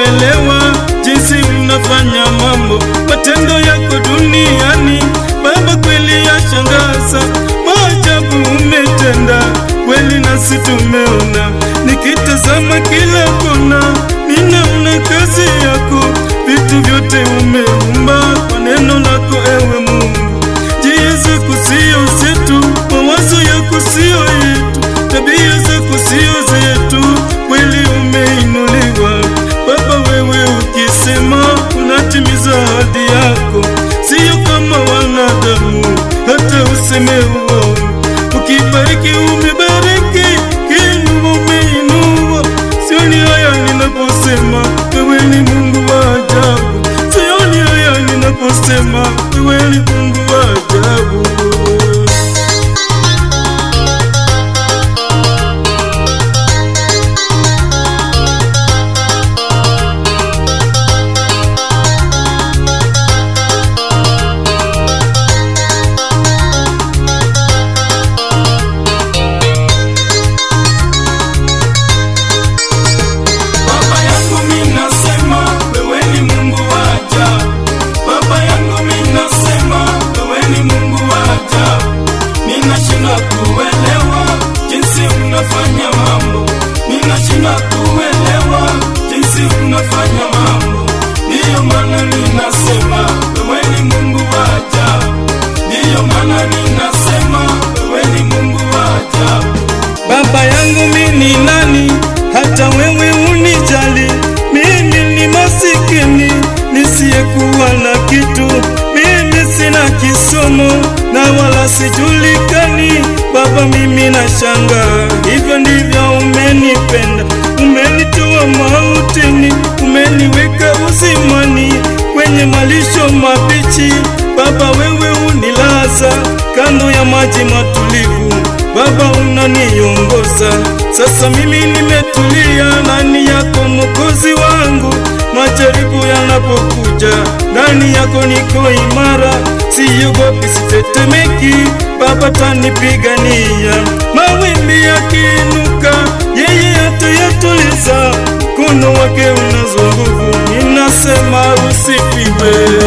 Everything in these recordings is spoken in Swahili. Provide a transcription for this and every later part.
kuelewa jinsi unafanya mambo, matendo yako duniani. Baba, kweli yashangaza, maajabu umetenda kweli, nasi tumeona. Nikitazama kila kona, ninaona kazi yako, vitu vyote umeumba kwa neno lako, ewe Mungu. Njia zako sio zetu, mawazo yako sio yetu, tabia zako sio zetu, kweli umeinuliwa Baba. Wewe ukisema unatimiza ahadi yako, sio kama wanadamu, hata useme uongo. Ukibariki umebariki, kiinua umeinua. Sioni haya ninaposema wewe ni Mungu wa ajabu, sioni haya ninaposema wewe ni Mungu wa ajabu. Baba yangu mimi nasema wewe ni Mungu wa ajabu. Baba yangu mimi nasema wewe ni Mungu wa ajabu. Ninashindwa kuelewa jinsi unafanya mambo. Ninashindwa kuelewa jinsi unafanya mambo. Ndiyo maana ninasema wewe ni Mungu wa ajabu. Ndiyo maana ninasema wewe ni Mungu wa ajabu. Baba yangu mimi ni nani hata wewe unijali? Mimi ni masikini nisiyekuwa na kitu, mimi sina kisomo na wala sijulikani. Baba, mimi nashangaa, hivyo ndivyo umenipenda, umenitoa mautini, umeniweka uzimani kwenye malisho mabichi. Baba, wewe unilaza kando ya maji matulivu Baba unaniongoza sasa, mimi nimetulia ndani yako Mwokozi wangu. Majaribu yanapokuja ndani yako niko imara, siogopi, sitetemeki. Baba tanipigania, mawimbi yakiinuka, yeye atayatuliza. Mkono wake unazo nguvu, ninasema usifiwe.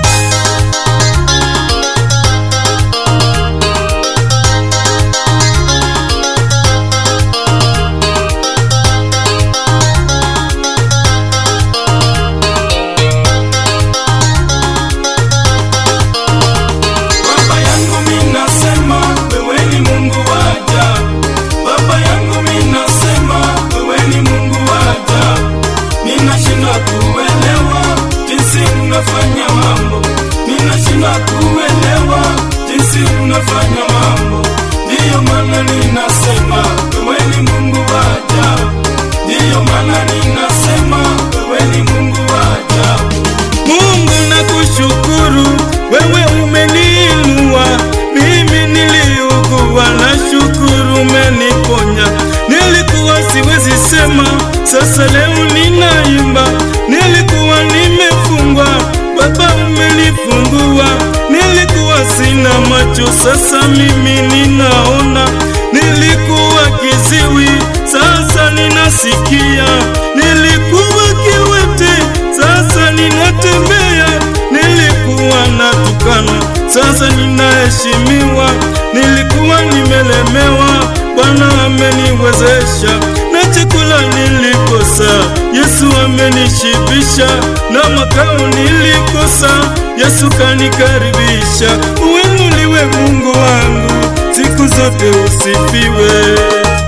Baba yangu mimi nasema wewe ni Mungu wa ajabu. Baba yangu mimi nasema wewe ni Mungu wa ajabu. Ninashindwa kuelewa jinsi unafanya mambo. Ninashindwa kuelewa jinsi unafanya mambo. Ndiyo maana ninasema wewe ni Mungu wa ajabu. Ndiyo maana ninasema wewe ni Mungu wa ajabu. Mungu nakushukuru, wewe umeniinua. Mimi niliugua, na shukuru umeniponya. Nilikuwa siwezi sema, sasa leo ninaimba. Nilikuwa nimefungwa, Baba umenifungua. Nilikuwa sina macho, sasa mimi ninaona. Nilikuwa kiziwi, sasa ninasikia. Nilikuwa kiwete, sasa ninatembea. Nilikuwa natukana, sasa ninaheshimiwa. Nilikuwa nimelemewa, Bwana ameniwezesha. Na chakula nilikosa, Yesu amenishibisha. Na makao nilikosa, Yesu kanikaribisha. Uinuliwe Mungu wangu, siku zote usifiwe.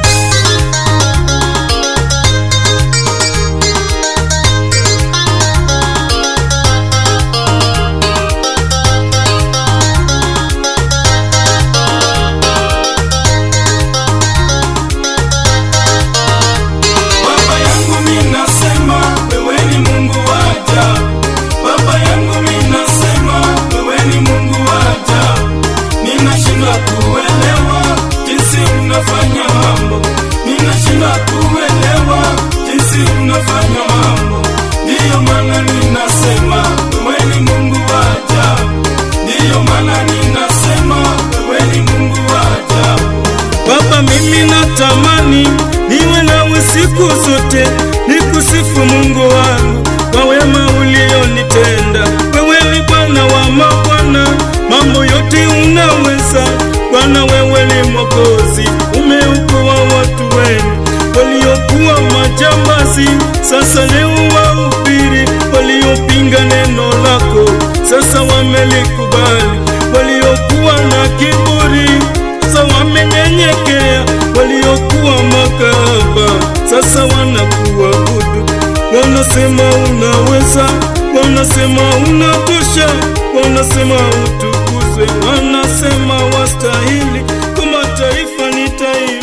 Baba yangu mimi nasema wewe ni Mungu wa ajabu. Baba yangu mimi nasema wewe ni Mungu wa ajabu. Ninashindwa kuelewa jinsi unafanya mambo. Ninashindwa kuelewa jinsi unafanya mambo. Ndiyo maana ninasema wewe ni Mungu wa ajabu. Ndiyo maana ninasema wewe ni Mungu wa ajabu. Baba, mimi natamani niwe nawe siku zote, niku nitakusifu Mungu wangu kwa wema ulionitenda. Wewe ni Bwana wa mabwana, mambo yote unaweza. Bwana, wewe ni Mwokozi, umeokoa watu wenu waliokuwa majambazi, sasa leo wahubiri. Waliopinga neno lako, sasa wamelikubali. Waliokuwa na kiburi, sasa wamenyenyekea. Waliokuwa makahaba, sasa wanakuabudu. Wanasema unaweza, wanasema unatosha, wanasema utukuzwe, wanasema wastahili. Kwa mataifa ni taifa